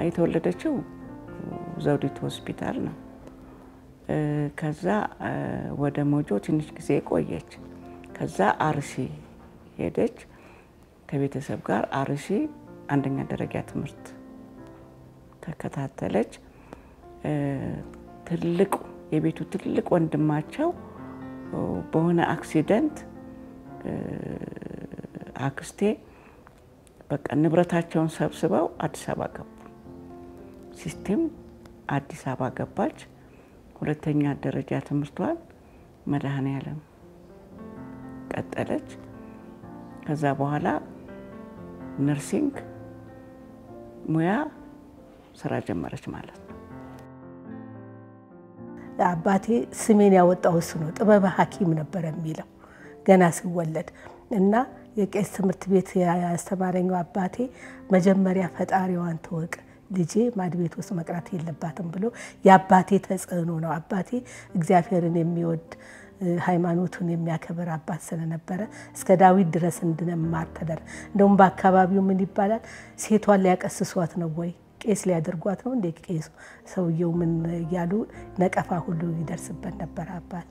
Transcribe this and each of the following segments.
የተወለደችው ዘውዲቱ ሆስፒታል ነው። ከዛ ወደ ሞጆ ትንሽ ጊዜ ቆየች። ከዛ አርሲ ሄደች ከቤተሰብ ጋር አርሲ አንደኛ ደረጃ ትምህርት ተከታተለች። ትልቁ የቤቱ ትልቅ ወንድማቸው በሆነ አክሲደንት አክስቴ በቃ ንብረታቸውን ሰብስበው አዲስ አበባ ገቡ። ሲስቴም አዲስ አበባ ገባች። ሁለተኛ ደረጃ ትምህርቷን መድኃኔዓለም ቀጠለች። ከዛ በኋላ ነርሲንግ ሙያ ስራ ጀመረች ማለት ነው። አባቴ ስሜን ያወጣው እሱ ነው። ጥበበ ሐኪም ነበር የሚለው ገና ስወለድ እና የቄስ ትምህርት ቤት ያስተማረኛው አባቴ መጀመሪያ ፈጣሪዋን ትወቅ ልጄ ማድ ቤት ውስጥ መቅረት የለባትም ብሎ የአባቴ ተጽዕኖ ነው። አባቴ እግዚአብሔርን የሚወድ ሃይማኖቱን የሚያከብር አባት ስለነበረ እስከ ዳዊት ድረስ እንድንማር ተደር እንደውም በአካባቢው ምን ይባላል ሴቷን ሊያቀስሷት ነው ወይ ቄስ ሊያደርጓት ነው እንዴ ቄሱ ሰውየው ምን እያሉ ነቀፋ ሁሉ ይደርስበት ነበር አባቴ።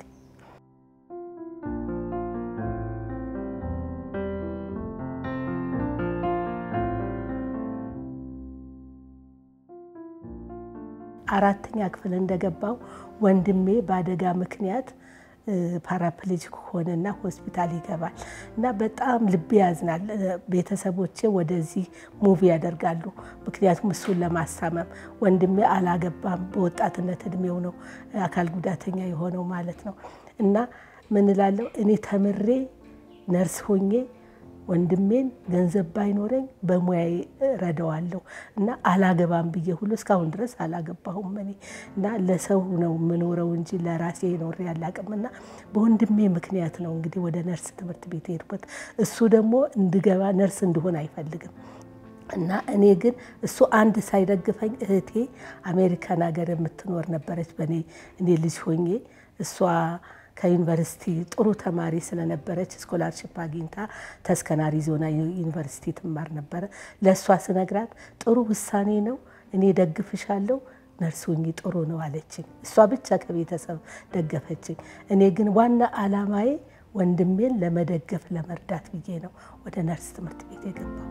አራተኛ ክፍል እንደገባው ወንድሜ በአደጋ ምክንያት ፓራፕሌጂክ ሆነና ሆስፒታል ይገባል እና በጣም ልብ ያዝናል። ቤተሰቦቼ ወደዚህ ሙቪ ያደርጋሉ። ምክንያቱም እሱን ለማሳመም ወንድሜ አላገባም፣ በወጣትነት እድሜው ነው አካል ጉዳተኛ የሆነው ማለት ነው። እና ምን እላለሁ እኔ ተምሬ ነርስ ሆኜ ወንድሜን ገንዘብ ባይኖረኝ በሙያዬ ረዳዋለሁ እና አላገባም ብዬ ሁሉ እስካሁን ድረስ አላገባሁም እኔ እና ለሰው ነው የምኖረው እንጂ ለራሴ ኖሬ አላቅም። እና በወንድሜ ምክንያት ነው እንግዲህ ወደ ነርስ ትምህርት ቤት የሄድኩት። እሱ ደግሞ እንድገባ ነርስ እንድሆን አይፈልግም። እና እኔ ግን እሱ አንድ ሳይደግፈኝ እህቴ አሜሪካን ሀገር የምትኖር ነበረች በእኔ እኔ ልጅ ሆኜ እሷ ከዩኒቨርሲቲ ጥሩ ተማሪ ስለነበረች ስኮላርሽፕ አግኝታ ተስከን አሪዞና ዩኒቨርሲቲ ትማር ነበረ። ለእሷ ስነግራት ጥሩ ውሳኔ ነው፣ እኔ ደግፍሻለሁ፣ ነርስ ሁኚ ጥሩ ነው አለችኝ። እሷ ብቻ ከቤተሰብ ደገፈችኝ። እኔ ግን ዋና ዓላማዬ ወንድሜን ለመደገፍ ለመርዳት ብዬ ነው ወደ ነርስ ትምህርት ቤት የገባው።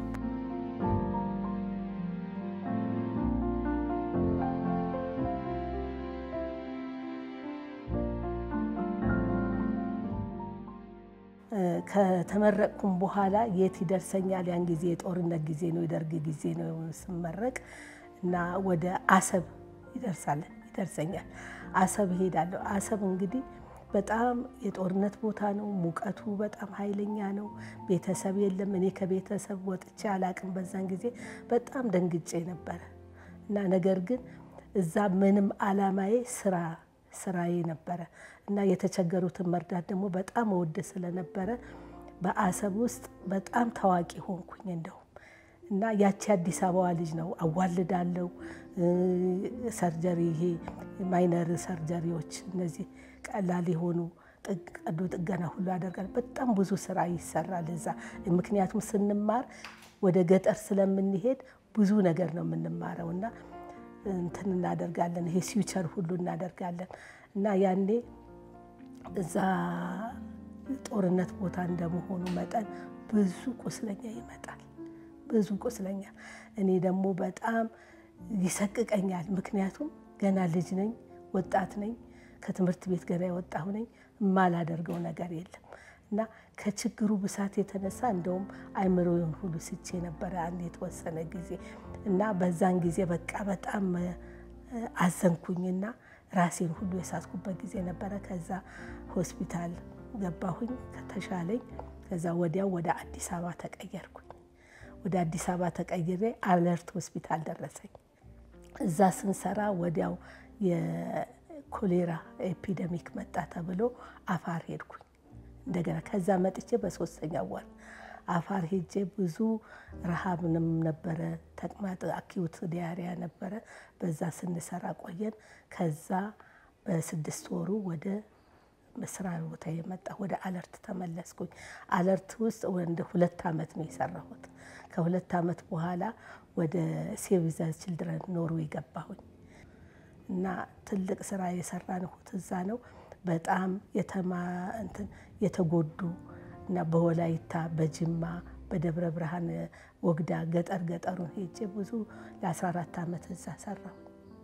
ከተመረቅኩም በኋላ የት ይደርሰኛል? ያን ጊዜ የጦርነት ጊዜ ነው፣ የደርግ ጊዜ ነው ስመረቅ እና ወደ አሰብ ይደርሳል ይደርሰኛል። አሰብ እሄዳለሁ። አሰብ እንግዲህ በጣም የጦርነት ቦታ ነው። ሙቀቱ በጣም ኃይለኛ ነው። ቤተሰብ የለም። እኔ ከቤተሰብ ወጥቼ አላቅም። በዛን ጊዜ በጣም ደንግጬ ነበረ እና ነገር ግን እዛ ምንም አላማዬ ስራ ስራዬ ነበረ እና የተቸገሩትን መርዳት ደግሞ በጣም እወድ ስለነበረ በአሰብ ውስጥ በጣም ታዋቂ ሆንኩኝ። እንደውም እና ያቺ አዲስ አበባ ልጅ ነው አዋልዳለው፣ ሰርጀሪ ይሄ ማይነር ሰርጀሪዎች እነዚህ ቀላል የሆኑ ቀዶ ጥገና ሁሉ ያደርጋል። በጣም ብዙ ስራ ይሰራል እዛ። ምክንያቱም ስንማር ወደ ገጠር ስለምንሄድ ብዙ ነገር ነው የምንማረው እና እንትን እናደርጋለን። ይሄ ሲውቸር ሁሉ እናደርጋለን እና ያኔ እዛ ጦርነት ቦታ እንደመሆኑ መጠን ብዙ ቁስለኛ ይመጣል። ብዙ ቁስለኛ እኔ ደግሞ በጣም ይሰቅቀኛል። ምክንያቱም ገና ልጅ ነኝ፣ ወጣት ነኝ፣ ከትምህርት ቤት ገና የወጣሁ ነኝ። የማላደርገው ነገር የለም እና ከችግሩ ብሳት የተነሳ እንደውም አይምሮውን ሁሉ ስቼ ነበረ አንድ የተወሰነ ጊዜ እና በዛን ጊዜ በቃ በጣም አዘንኩኝና ራሴን ሁሉ የሳትኩበት ጊዜ ነበረ። ከዛ ሆስፒታል ገባሁኝ ከተሻለኝ። ከዛ ወዲያው ወደ አዲስ አበባ ተቀየርኩኝ። ወደ አዲስ አበባ ተቀይሬ አለርት ሆስፒታል ደረሰኝ። እዛ ስንሰራ ወዲያው የኮሌራ ኤፒደሚክ መጣ ተብሎ አፋር ሄድኩኝ እንደገና። ከዛ መጥቼ በሶስተኛ ወር አፋር ሄጄ ብዙ ረሃብንም ነበረ፣ ተቅማጥ አኪዩት ዲያሪያ ነበረ። በዛ ስንሰራ ቆየን። ከዛ በስድስት ወሩ ወደ ስራ ቦታ የመጣ ወደ አለርት ተመለስኩኝ። አለርት ውስጥ ወደ ሁለት ዓመት ነው የሰራሁት። ከሁለት ዓመት በኋላ ወደ ሴቭ ዘ ችልድረን ኖርዌይ ገባሁኝ እና ትልቅ ስራ የሰራንሁት እዛ ነው። በጣም የተማ እንትን የተጎዱ እና በወላይታ በጅማ በደብረ ብርሃን ወግዳ ገጠር ገጠሩን ሄጄ ብዙ ለ14 ዓመት እዛ ሰራሁ።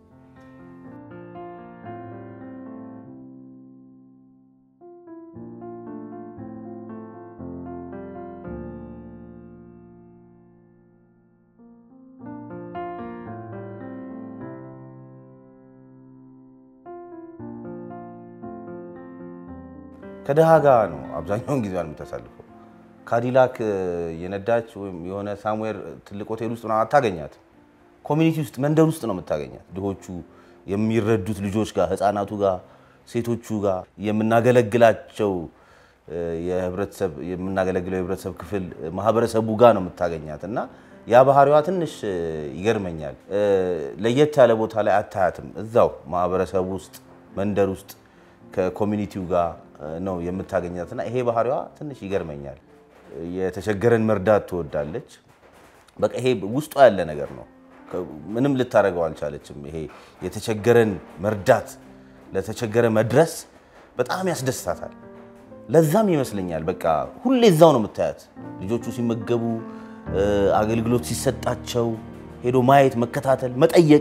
ከድሃ ጋር ነው አብዛኛውን ጊዜ የምታሳልፈው። ካዲላክ የነዳች ወይም የሆነ ሳምዌር ትልቅ ሆቴል ውስጥ ምናምን አታገኛት። ኮሚኒቲ ውስጥ መንደር ውስጥ ነው የምታገኛት። ድሆቹ የሚረዱት ልጆች ጋር፣ ህፃናቱ ጋር፣ ሴቶቹ ጋር የምናገለግላቸው የህብረተሰብ የምናገለግለው የህብረተሰብ ክፍል ማህበረሰቡ ጋር ነው የምታገኛት እና ያ ባህሪዋ ትንሽ ይገርመኛል። ለየት ያለ ቦታ ላይ አታያትም። እዛው ማህበረሰቡ ውስጥ መንደር ውስጥ ከኮሚኒቲው ጋር ነው የምታገኛት እና ይሄ ባህሪዋ ትንሽ ይገርመኛል። የተቸገረን መርዳት ትወዳለች። በቃ ይሄ ውስጧ ያለ ነገር ነው። ምንም ልታደርገው አልቻለችም። ይሄ የተቸገረን መርዳት፣ ለተቸገረ መድረስ በጣም ያስደስታታል። ለዛም ይመስለኛል በቃ ሁሌ እዛው ነው የምታያት። ልጆቹ ሲመገቡ፣ አገልግሎት ሲሰጣቸው ሄዶ ማየት፣ መከታተል፣ መጠየቅ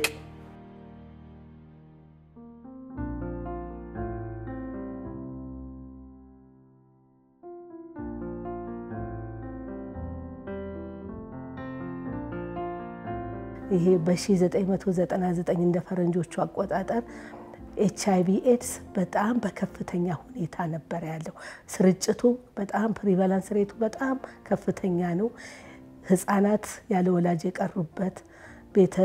ይሄ በ1999 እንደ ፈረንጆቹ አቆጣጠር ኤች አይቪ ኤድስ በጣም በከፍተኛ ሁኔታ ነበር ያለው። ስርጭቱ በጣም ፕሪቫላንስ ሬቱ በጣም ከፍተኛ ነው። ህጻናት ያለ ወላጅ የቀሩበት ቤተ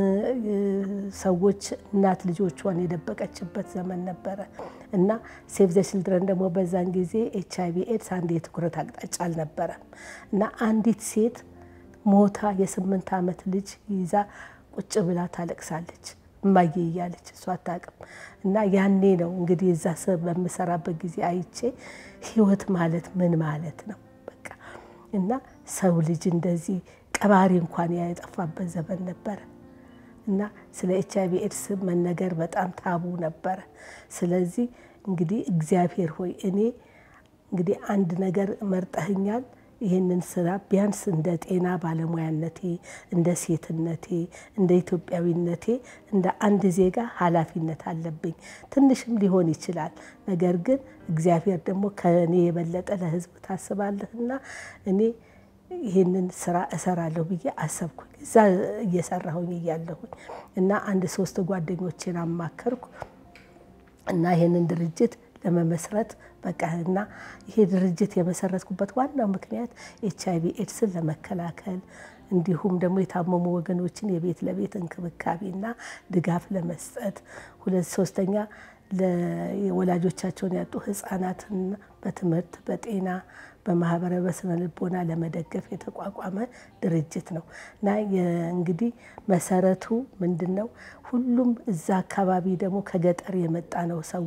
ሰዎች እናት ልጆቿን የደበቀችበት ዘመን ነበረ እና ሴቭ ዘ ችልድረን ደግሞ በዛን ጊዜ ኤች አይቪ ኤድስ አንድ የትኩረት አቅጣጫ አልነበረም እና አንዲት ሴት ሞታ የስምንት ዓመት ልጅ ይዛ ቁጭ ብላ ታለቅሳለች። እማዬ እያለች እሷ አታውቅም። እና ያኔ ነው እንግዲህ እዛ ስ በምሰራበት ጊዜ አይቼ ህይወት ማለት ምን ማለት ነው በቃ እና ሰው ልጅ እንደዚህ ቀባሪ እንኳን የጠፋበት ዘመን ነበረ እና ስለ ኤች አይቪ ኤድስ መነገር በጣም ታቡ ነበረ። ስለዚህ እንግዲህ እግዚአብሔር ሆይ እኔ እንግዲህ አንድ ነገር መርጠህኛል ይህንን ስራ ቢያንስ እንደ ጤና ባለሙያነቴ፣ እንደ ሴትነቴ፣ እንደ ኢትዮጵያዊነቴ እንደ አንድ ዜጋ ኃላፊነት አለብኝ። ትንሽም ሊሆን ይችላል። ነገር ግን እግዚአብሔር ደግሞ ከእኔ የበለጠ ለህዝብ ታስባለህና እኔ ይህንን ስራ እሰራለሁ ብዬ አሰብኩኝ። እዛ እየሰራሁኝ እያለሁኝ እና አንድ ሶስት ጓደኞቼን አማከርኩ እና ይህንን ድርጅት ለመመስረት በቃ እና ይሄ ድርጅት የመሰረትኩበት ዋናው ምክንያት ኤች አይቪ ኤድስን ለመከላከል እንዲሁም ደግሞ የታመሙ ወገኖችን የቤት ለቤት እንክብካቤና ድጋፍ ለመስጠት፣ ሁለት ሶስተኛ ለወላጆቻቸውን ያጡ ህጻናትን በትምህርት በጤና በማህበረ በስነ ልቦና ለመደገፍ የተቋቋመ ድርጅት ነው እና እንግዲህ መሰረቱ ምንድን ነው? ሁሉም እዛ አካባቢ ደግሞ ከገጠር የመጣ ነው ሰው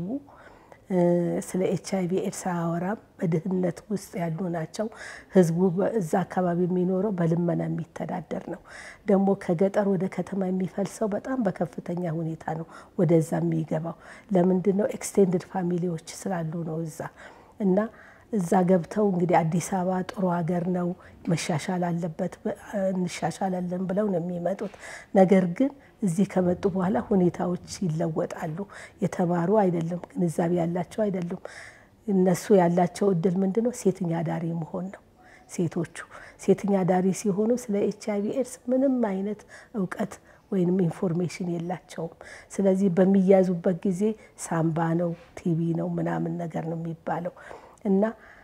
ስለ ኤች አይቪ ኤድስ አያወራም። በድህነት ውስጥ ያሉ ናቸው። ህዝቡ እዛ አካባቢ የሚኖረው በልመና የሚተዳደር ነው። ደግሞ ከገጠር ወደ ከተማ የሚፈልሰው በጣም በከፍተኛ ሁኔታ ነው ወደዛ የሚገባው። ለምንድን ነው? ኤክስቴንድድ ፋሚሊዎች ስላሉ ነው እዛ እና እዛ ገብተው እንግዲህ አዲስ አበባ ጥሩ ሀገር ነው መሻሻል አለበት እንሻሻላለን ብለው ነው የሚመጡት። ነገር ግን እዚህ ከመጡ በኋላ ሁኔታዎች ይለወጣሉ። የተማሩ አይደለም፣ ግንዛቤ ያላቸው አይደሉም። እነሱ ያላቸው እድል ምንድን ነው? ሴተኛ አዳሪ መሆን ነው። ሴቶቹ ሴተኛ አዳሪ ሲሆኑ ስለ ኤች አይቪ ኤድስ ምንም አይነት እውቀት ወይንም ኢንፎርሜሽን የላቸውም። ስለዚህ በሚያዙበት ጊዜ ሳምባ ነው ቲቪ ነው ምናምን ነገር ነው የሚባለው እና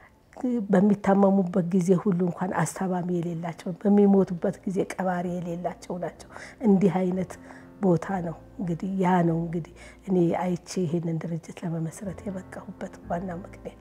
በሚታመሙበት ጊዜ ሁሉ እንኳን አስታማሚ የሌላቸው በሚሞቱበት ጊዜ ቀባሪ የሌላቸው ናቸው። እንዲህ አይነት ቦታ ነው እንግዲህ ያ ነው እንግዲህ እኔ አይቼ ይሄንን ድርጅት ለመመስረት የበቃሁበት ዋና ምክንያት።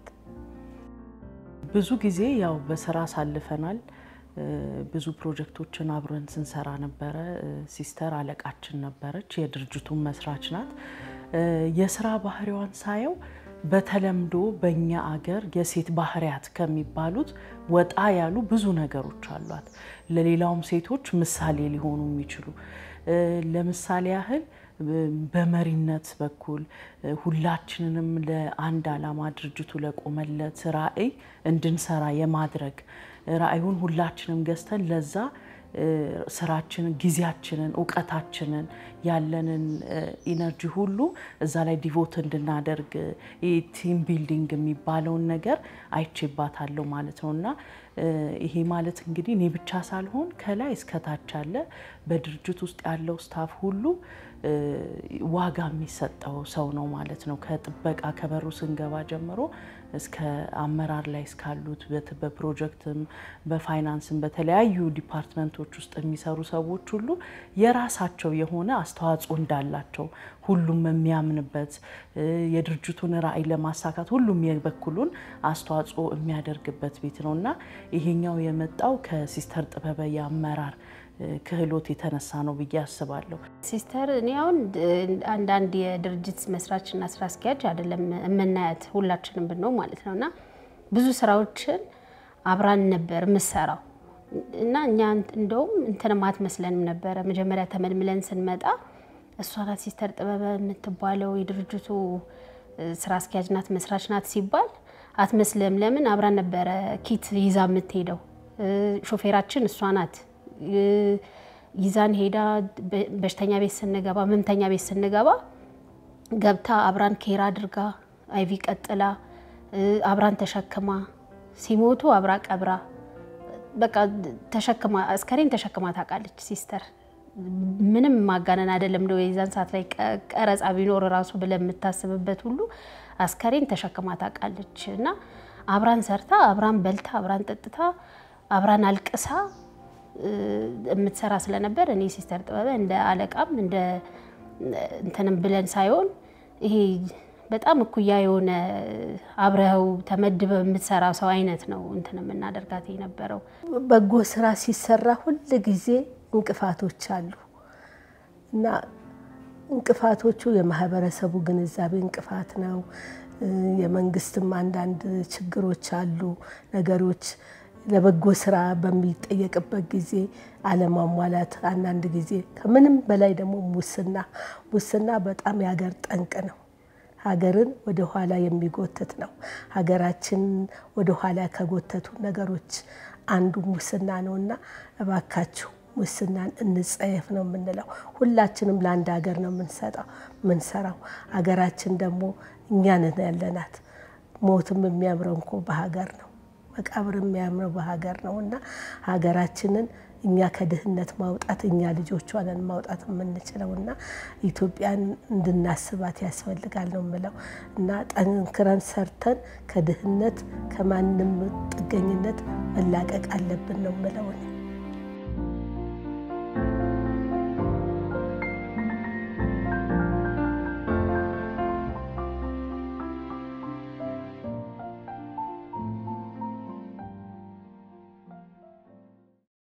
ብዙ ጊዜ ያው በስራ አሳልፈናል። ብዙ ፕሮጀክቶችን አብረን ስንሰራ ነበረ። ሲስተር አለቃችን ነበረች፣ የድርጅቱን መስራች ናት። የስራ ባህሪዋን ሳየው በተለምዶ በእኛ አገር የሴት ባህሪያት ከሚባሉት ወጣ ያሉ ብዙ ነገሮች አሏት። ለሌላውም ሴቶች ምሳሌ ሊሆኑ የሚችሉ ለምሳሌ ያህል በመሪነት በኩል ሁላችንንም ለአንድ ዓላማ ድርጅቱ ለቆመለት ራዕይ እንድንሰራ የማድረግ ራዕዩን ሁላችንም ገዝተን ለዛ ስራችንን፣ ጊዜያችንን፣ እውቀታችንን ያለንን ኢነርጂ ሁሉ እዛ ላይ ዲቮት እንድናደርግ ቲም ቢልዲንግ የሚባለውን ነገር አይቼባታለሁ ማለት ነው እና ይሄ ማለት እንግዲህ እኔ ብቻ ሳልሆን ከላይ እስከታች ያለ በድርጅት ውስጥ ያለው ስታፍ ሁሉ ዋጋ የሚሰጠው ሰው ነው ማለት ነው። ከጥበቃ ከበሩ ስንገባ ጀምሮ እስከ አመራር ላይ እስካሉት በፕሮጀክትም በፋይናንስም በተለያዩ ዲፓርትመንቶች ውስጥ የሚሰሩ ሰዎች ሁሉ የራሳቸው የሆነ አስተዋጽኦ እንዳላቸው ሁሉም የሚያምንበት የድርጅቱን ራዕይ ለማሳካት ሁሉም የበኩሉን አስተዋጽኦ የሚያደርግበት ቤት ነው እና ይሄኛው የመጣው ከሲስተር ጥበበ የአመራር ክህሎት የተነሳ ነው ብዬ አስባለሁ። ሲስተር እኔ አሁን አንዳንድ የድርጅት መስራችና ስራ አስኪያጅ አይደለም የምናያት ሁላችንም ብነው ማለት ነው እና ብዙ ስራዎችን አብራን ነበር የምሰራው እና እኛ እንደውም እንትንም አትመስለንም ነበረ። መጀመሪያ ተመልምለን ስንመጣ እሷ ናት ሲስተር ጥበበ የምትባለው የድርጅቱ ስራ አስኪያጅ ናት መስራች ናት ሲባል አትመስልም። ለምን አብራን ነበረ ኪት ይዛ የምትሄደው ሾፌራችን እሷ ናት ይዛን ሄዳ በሽተኛ ቤት ስንገባ ህመምተኛ ቤት ስንገባ ገብታ አብራን ኬር አድርጋ አይቪ ቀጥላ አብራን ተሸክማ ሲሞቱ አብራ ቀብራ በቃ ተሸክማ አስከሬን ተሸክማ ታውቃለች ሲስተር። ምንም ማጋነን አይደለም። እንደው የዛን ሰዓት ላይ ቀረጻ ቢኖር ራሱ ብለን የምታስብበት ሁሉ አስከሬን ተሸክማ ታውቃለች እና አብራን ሰርታ አብራን በልታ አብራን ጠጥታ አብራን አልቅሳ የምትሰራ ስለነበር እኔ ሲስተር ጥበበ እንደ አለቃም እንደ እንትንም ብለን ሳይሆን ይሄ በጣም እኩያ የሆነ አብረኸው ተመድበ የምትሰራ ሰው አይነት ነው እንትን የምናደርጋት የነበረው። በጎ ስራ ሲሰራ ሁል ጊዜ እንቅፋቶች አሉ እና እንቅፋቶቹ የማህበረሰቡ ግንዛቤ እንቅፋት ነው። የመንግስትም አንዳንድ ችግሮች አሉ ነገሮች ለበጎ ስራ በሚጠየቅበት ጊዜ አለማሟላት፣ አንዳንድ ጊዜ ከምንም በላይ ደግሞ ሙስና ሙስና በጣም የሀገር ጠንቅ ነው። ሀገርን ወደ ኋላ የሚጎትት ነው። ሀገራችን ወደ ኋላ ከጎተቱ ነገሮች አንዱ ሙስና ነው እና እባካችሁ ሙስናን እንጸየፍ ነው የምንለው። ሁላችንም ለአንድ ሀገር ነው የምንሰጠው ምንሰራው። ሀገራችን ደግሞ እኛንን ያለናት። ሞትም የሚያምረው እንኮ በሀገር ነው መቃብር የሚያምረው በሀገር ነው እና ሀገራችንን እኛ ከድህነት ማውጣት እኛ ልጆቿ ነን ማውጣት የምንችለው እና ኢትዮጵያን እንድናስባት ያስፈልጋል ነው የምለው እና ጠንክረን ሰርተን ከድህነት ከማንም ጥገኝነት መላቀቅ አለብን ነው የምለው።